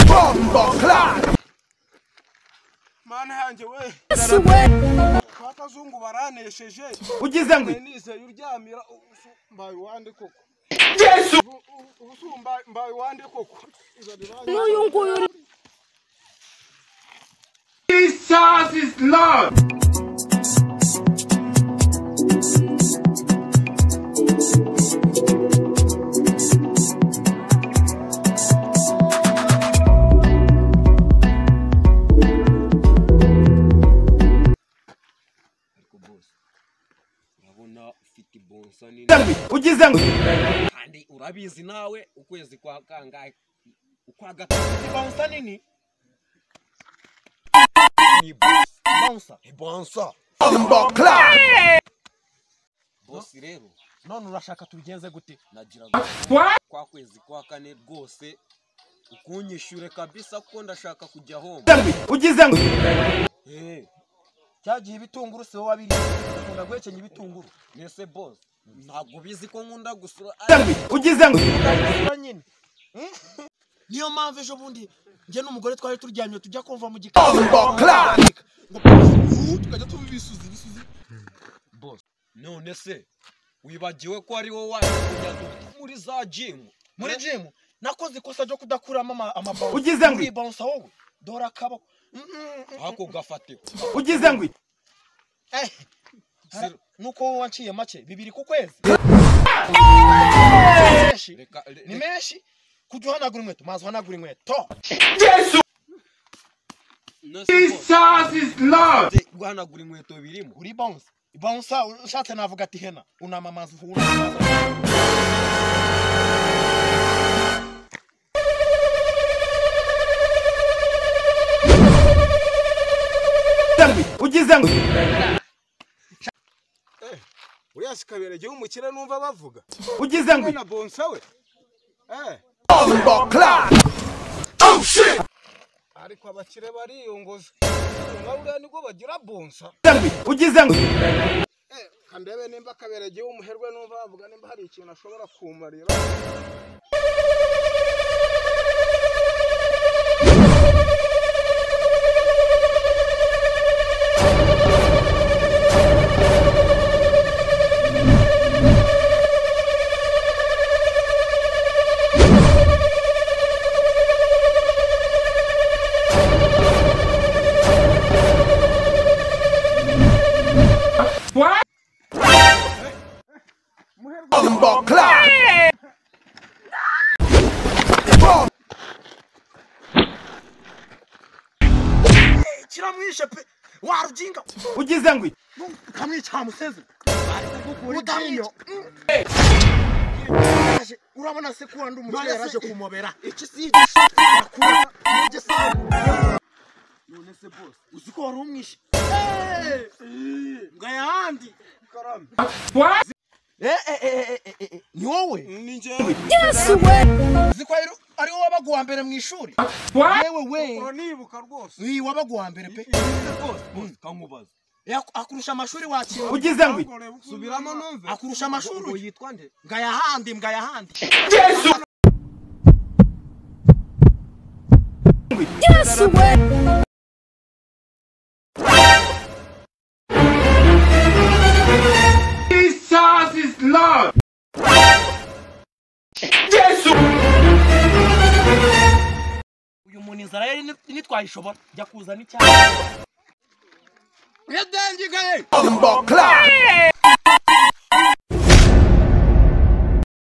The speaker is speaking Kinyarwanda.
Bomb Clan. mana yanjye we kwa kazungu baranesheje Ugize ngo nise uryamira mbaye wande koko Yesu Ubu- ubu- ubu mbaye- mbaye wande koko n'uyu nguyu uri Jesus is Lord. ariko bose urabona ufite ibonsa nini Ugize ngo- Ugize ngo kandi urabizi nawe ukwezi kwa kangahe ukwa gatatu ni bonsa nini ni bonsa bonsa bonsa Bomb Clan. bosi rero none urashaka tubigenze gute nagira ngo kwa kwezi kwa kane rwose ukunyishyure kabisa kuko ndashaka kujya home Ugize ngo Eh, cyagiye ibitunguru si wowe wabiriye ukunda guhekenya ibitunguru mbese bosi ntabwo bizi ko nkunda gusura Ugize ngo ukabisura nyine niyo mpamvu ejo bundi njye n'umugore twari turyamye tujya kumva mu gikari Bomb Clan. ngo puu, tukajya tuba ibisuzi ibisuzi boss none se wibagiwe ko ari wowe waje kujya guta muri za jimu muri jimu nakoze ikosa ryo kudakuramo ama- amabawu Ugize ngo- ibonsa wowe dore akabo Mm, mm, mm. ako gafatirwa Ugize ngo Eh, Zero. nuko wowe wanciye make bibiri ku kwezi Menshi. reka re- ni re- menshi kujya uhanagura inkweto maze uhanagura inkweto none se boss Jesus is Lord. uze guhanagura inkweto birimo uri bonsa bonsa ushatse navuga ati hena unama amazi uhura Ugize ngo uriya sikaberegeho umukire numva bavuga Ugize ngo na bonsa we eh Bomb Clan. ariko abakire bariyongoza nka buriya nibwo bagira bonsa Ugize ngo eh kandebe nimba akaberegeho umuherwe numva bavuga nimba hari ikintu ashobora kumarira Bomb Clan. kiramwishe pe warujinga Ugize ngo ukamwica museze utamwica urabona se ko wandi umukire yaraje kumobera iki si igishakura n'igisabo none se bose uzi ko wari umwishe ngo yandi ni wowe ni njye uzi ko ari- ari wowe wabaga uwa mbere mu ishuri yewe we uranibuka rwose iyi wabaga uwa mbere pe nise rwose boss kankubaza Yak- akurusha amashuri wakira Ugize ngo subiramo numve akurusha amashuri ngo uyu. yitwa nde ngayahandi mbwayahandi Jesus is Lord. uyu muntu inzara yari ni- nitwayishobora jya kuzana icyayi Bomb Clan.